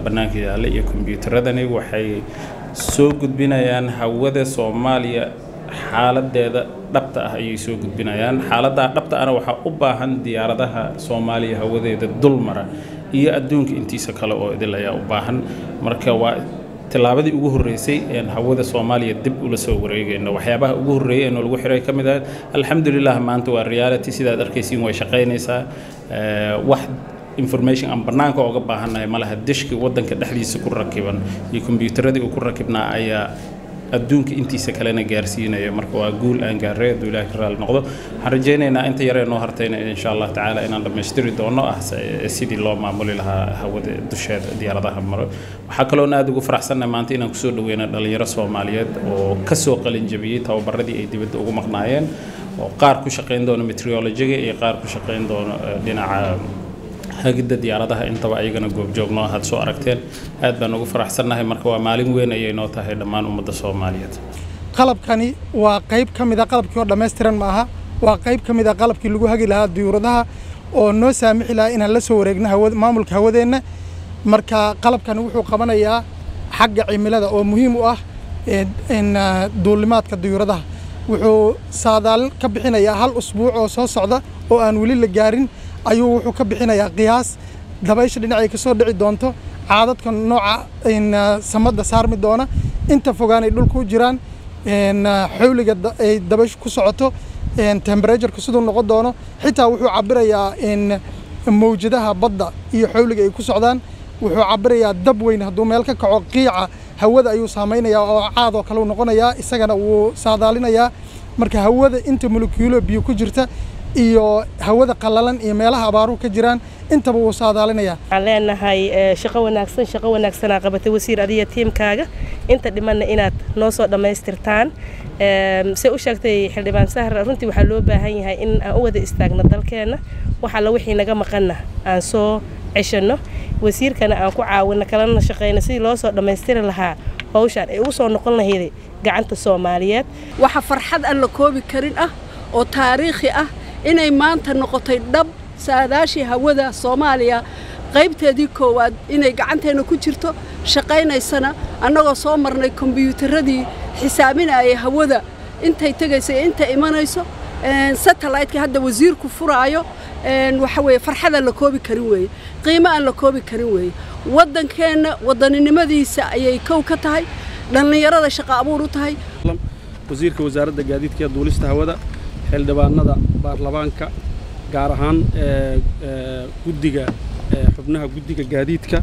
bannaanka yaalla iyo kombiyuutaradani waxay soo gudbinayaan hawada soomaaliya xaaladeeda dhabta ah ayay soo gudbinayaan xaaladdaa dhabta ahna waxaa u baahan diyaaradaha soomaaliya hawadeeda dulmara iyo adduunka intiisa kale oo idil ayaa u baahan marka waa tillaabadii ugu horreysay een hawada soomaaliya dib ula soo wareegayno waxyaabaha ugu horreeyay ee lagu xiray ka mid ah alxamdulilah maanta waa reality sidaad arkaysiin way shaqaynaysaa wax information aan bannaanka ooga baahannahay malaha dishka waddanka dhexdiisa ku rakiban iyo kombiyuutaradii uu ku rakibnaa ayaa adduunka intiisa kalena gaarsiinayo marka waa guul aan gaarray hadduu ilaahay ka raali noqdo waxaan rajaynaynaa inta yaree noo hartayna insha allah tacaala inaan dhammaystiri doono ah sidii loo maamuli lahaa hawada dusheeda diyaaradaha maro waxaa kaloon aad ugu faraxsannahay maanta inaan kusoo dhaweyna dhalinyaro soomaaliyeed oo kasoo qalin jabiyey tababaradii ay dibadda ugu maqnaayeen oo qaar ku shaqayn doono meteorologiga iyo qaar ku shaqayn doono dhinaca hagidda diyaaradaha intaba ayagana goobjoogno ahaad soo aragteen aad baan ugu faraxsannahay marka waa maalin weyn ayay noo tahay dhammaan ummadda soomaaliyeed qalabkani waa qayb ka mid a qalabkii oo dhammaystiran ma aha waa qayb ka mid a qalabkii lagu hagi lahaa diyuuradaha oo noo saamixi lahaa inaan la soo wareegno hawad maamulka hawadeenna marka qalabkani wuxuu qabanayaa xagga cimilada oo muhiim u ah duulimaadka diyuuradaha wuxuu saadaalin ka bixinayaa hal usbuuc oo soo socda oo aan weli la gaarin ayuu wuxuu ka bixinayaa qiyaas dabaysha dhinacay ka soo dhici doonto caadadka nooca samadda saarmi doona inta fogaanay dhulka u jiraan xawliga ay dabayshu ku socoto temberatureku siduu noqon doono xitaa wuxuu cabirayaa mawjadaha badda iyo xawliga ay ku socdaan wuxuu cabirayaa dab weyn hadduu meel ka kaco qiica hawada ayuu saamaynayaa oo caadoo kale u noqonayaa isagana wuu saadaalinayaa marka hawada inta molekuulo biyo ku jirta iyo hawada qallalan iyo meelaha abaaruhu ka jiraan intaba wuu saadaalinayaa waxaan leenahay shaqo wanaagsan shaqo wanaagsanaa qabatay wasiir adiya tiimkaaga inta dhimanna inaad noo soo dhammaystirtaan se u sheegtay xildhibaan sahra runtii waxaa loo baahan yahay in aan u wada istaagno dalkeenna wax alla wixii naga maqanna aan soo ceshanno wasiirkana aan ku caawino kalena shaqayno sidii loo soo dhammaystiri lahaa hawshaan ay ugu soo noqon lahayd gacanta soomaaliyeed waxa farxad aan la koobi karin ah oo taariikhi ah inay maanta noqotay dhab saadaashii hawada soomaaliya qaybteedii koowaad inay gacanteenna ku jirto shaqaynaysana annagoo soo marnay kombiyuutaradii xisaabinaya hawada intay tegayso iyo intay imanayso satellite-ka hadda wasiirku furaayo waxa weeye farxad aan la koobi karin weeye qiimo aan la koobi karin weeye waddankeenna wadaninimadiisa ayay kow ka tahay dhallinyarada shaqo abuur u tahay wasiirka wasaaradda gaadiidka iyo duulista hawada xildhibaanada baarlamaanka gaar ahaan guddiga xubnaha guddiga gaadiidka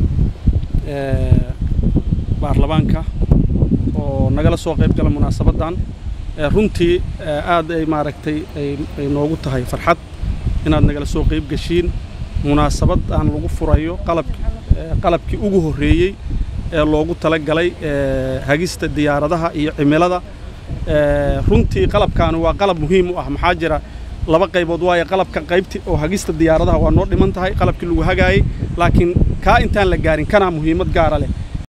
baarlamaanka oo nagala soo qayb gala munaasabaddan runtii aad ay maaragtay ay noogu tahay farxad inaad nagala soo qayb geshiin munaasabad aan lagu furayo qalab qalabkii ugu horreeyey ee loogu tala galay hagista diyaaradaha iyo cimilada runtii qalabkaani waa qalab muhiim u ah maxaa jira laba qaybood waayo qalabka qaybti oo hagista diyaaradaha waa noo dhiman tahay qalabkii lagu hagaayey laakiin kaa intaan la gaarin kanaa muhiimad gaara leh